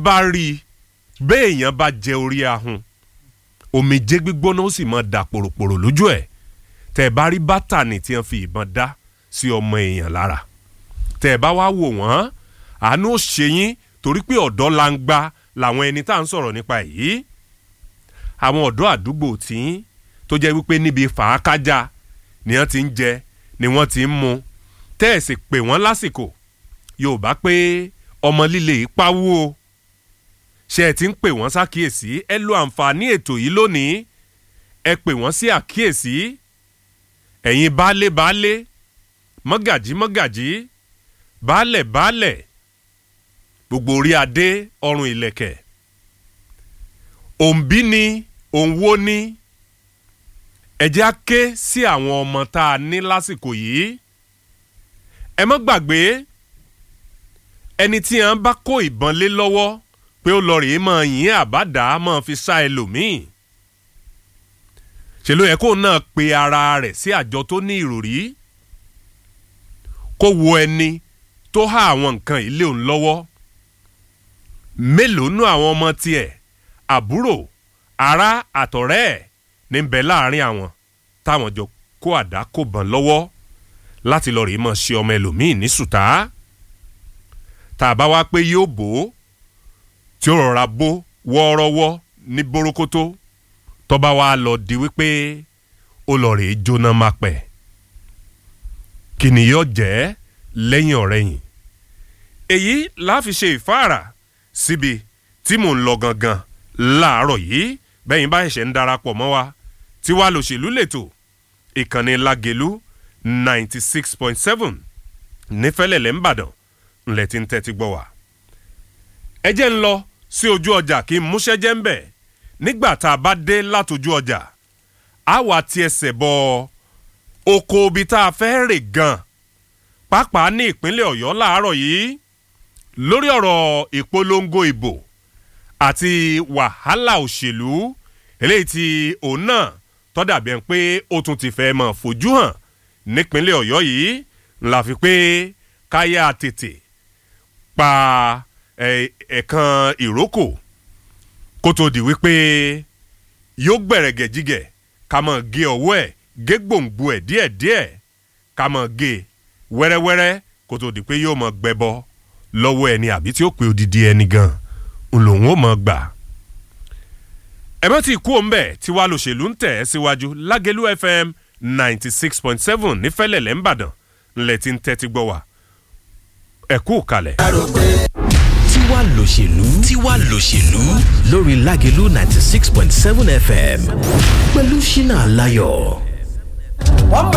bá rí i béèyàn bá jẹ orí ahun omijé gbígbóná ó sì máa dà pòròpòrò lójú ẹ̀ tẹ́ ẹ bá rí bátànì tí wọ́n fi ìbọn dá sí ọmọ èèyàn lára tẹ́ ẹ bá wá wò wọ́n àánú ó ṣe yín torí pé ọ̀dọ́ la ń gba làwọn ẹni tá à ń sọ̀rọ̀ nípa èyí àwọn ọ̀dọ́ àdúgbò tí tó jẹ́ wípé níbi fàákájà ni wọ́n ti ń jẹ ni wọ́n ti ń mu tẹ́ ẹ̀ sì pè wọ́n lásìkò yorùbá pé ọmọ líle ìpawú o ṣé ẹ ti ń pè wọ́n ṣàkíyèsí ẹ lo àǹfààní ètò yìí lónìí ẹ pè wọ́n sí àkíyèsí ẹ̀yin baálé baálé mọ́gàjí mọ́gàjí baálẹ̀ baálẹ̀ gbogbo orí adé ọrùn ìlẹ̀kẹ̀ òǹbí ni òǹwó ni ẹ jẹ́ á ké sí àwọn ọmọ tá a ní lásìkò yìí ẹ mọ́ gbàgbé ẹni tí a bá kó ìbọn lé lọ́wọ́ pé ó lọ rèé máa yìn àbádá máa fi sá ẹlòmíì ṣe ló yẹ kó náà pe ara rẹ̀ sí àjọ tó ní ìròrí kó wo ẹni tó há àwọn nǹkan ilé òun lọ́wọ́ mélòó nú àwọn ọmọ tiẹ̀ àbúrò ará àtọ̀rẹ́ ẹ̀ ní bẹ láàrin àwọn táwọn jọ kó àdá kó bàn lọ́wọ́ láti lọ rèé mọ̀ ṣe ọmọ ẹlòmíì ní sùtá tá a bá wá pé yóò bò ó tí ó rọra bó wọ́ọ́rọ́wọ́ ní bórókótó tọ́ba wa lọ di wípé ó lọ rèé jóná máa pẹ̀ kí ni yóò jẹ́ lẹ́yìn ọ̀rẹ́yìn èyí la fi ṣe ìfáàrà síbi tí mò ń lọ gangan láàárọ̀ yìí bẹ́yìn bá ẹ̀ṣẹ̀ ń darapọ̀ mọ́ wa tí wàá lòṣèlú lẹ́tọ̀ ìkànnì Lágelú ninety six point seven nífẹ̀lẹ́lẹ̀ ńbàdàn ńlẹ̀ tí ń tẹ́tí gbọ́ wa. ẹ jẹ́ ń lọ sí ojú ọjà kí n múṣẹ́ jẹ́ ń bẹ̀ nígbà tá a bá dé látojú ọjà á wà tí ẹsẹ̀ bọ oko ibi tá a fẹ́ rè gan pàápàá ní ìpínlẹ̀ ọ̀yọ́ láàárọ̀ yìí lórí ọ̀rọ̀ ìpolongo ìbò àti wàhálà òṣèlú eléyìí tí òun náà tọ́dàbí ẹni pé ó tún ti fẹ́ mọ̀ fojú hàn nípínlẹ̀ ọ̀yọ́ yìí ńlá fi pé káyà tètè pa ẹ̀ẹ̀kan ìrókò kó tó di wípé yóò gbẹ̀rẹ̀gẹ̀ jígẹ̀ ká mọ̀ gé ọwọ́ ẹ̀ gé gbòǹgbò ẹ̀ díẹ̀díẹ̀ ká mọ̀ gé wẹ́rẹ́wẹ́rẹ́ kó tó di pé yóò mọ̀ gbẹbọ lọ́wọ́ ẹni àbí tí ó pé odidi ẹni gan ń lòun ó mọ̀ gbà. ẹ bá ti kú òǹbẹ̀ tí wàá lòṣèlú ń tẹ̀ ẹ́ síwájú Lágelú FM ninety six point seven nífẹ̀lẹ̀lẹ̀ ńbàdàn ńlẹ̀ tí ń tẹ́tí gbọ́ wa ẹ kú kalẹ̀. tiwa lòṣèlú tiwa lòṣèlú lórí Lágelú ninety six point seven FM pẹ̀lú Ṣínà Láyọ̀. wọ́n mọ̀